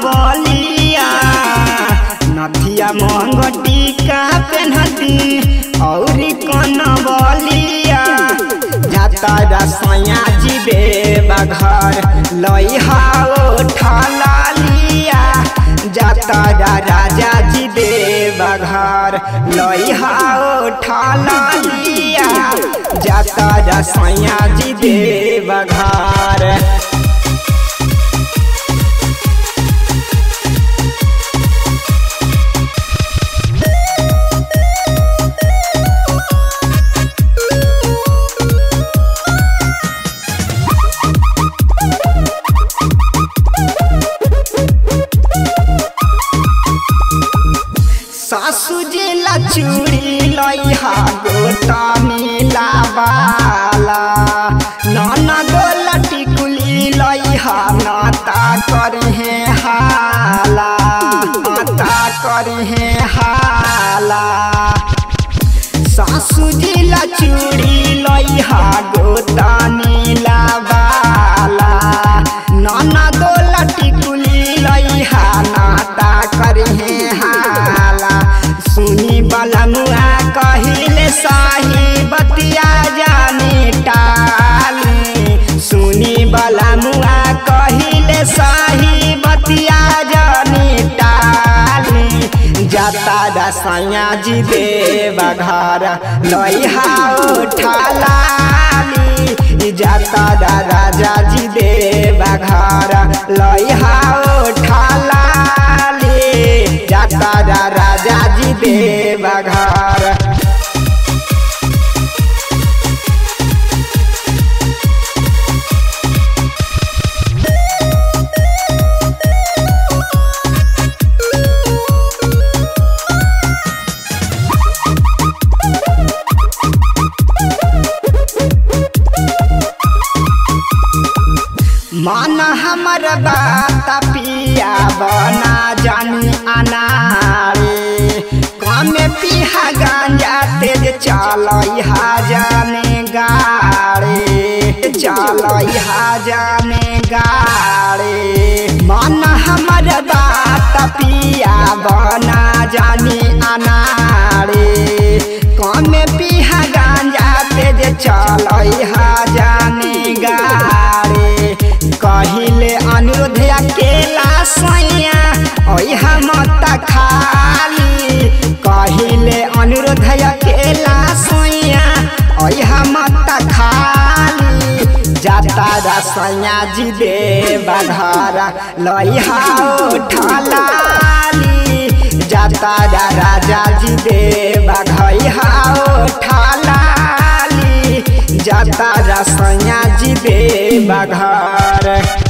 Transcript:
बलिया नथिया मंगटी का पेन्हती औरी कन बलिया जाता रसैया जी देवा घर लइहाओ ठलिया जाता राजा जी देवा घर लइहाओ ठलिया जाता रसैया जी देवा घर सासू जी ला चूड़ी लइहा गोटा नीला बाला नाना गोला टिकुली लइहा नाता करहे हाला नाता करहे हाला सासू जी ला चूड़ी लइहा गोटा नीला बाला नाना गोला टिकुली लइहा नाता करहे हाला सुनी बलमुआ कहिले साही बतिया जाने टाली सुनी बलमुआ कहिले साही बतिया जाने टाली जाता रसैया जी देवा घर लइहाओ ठालाली जाता राजा जी देवा घर लइहाओ ठालाली जाता राजा जी देवा घर मन हमर बात पिया बना जानी अनारे कमे पिहा गांजा तेज चलइहा जाने गाड़े चलइहा जाने गाड़े मन हमर बात पिया बना जानी अनारे कमे पिहा गांजा तेज चलइहा जाने गाड़े कहिले अनुरोध अकेला सैया ओहा मत खाली कहिले अनुरोध अकेला सैया ओहा मत खाली जाता रसैया जी देवा घर लइहाओ ठलाली जाता राजा जी देवा घइहाओ ठलाली जाता रसैया जी देवा घर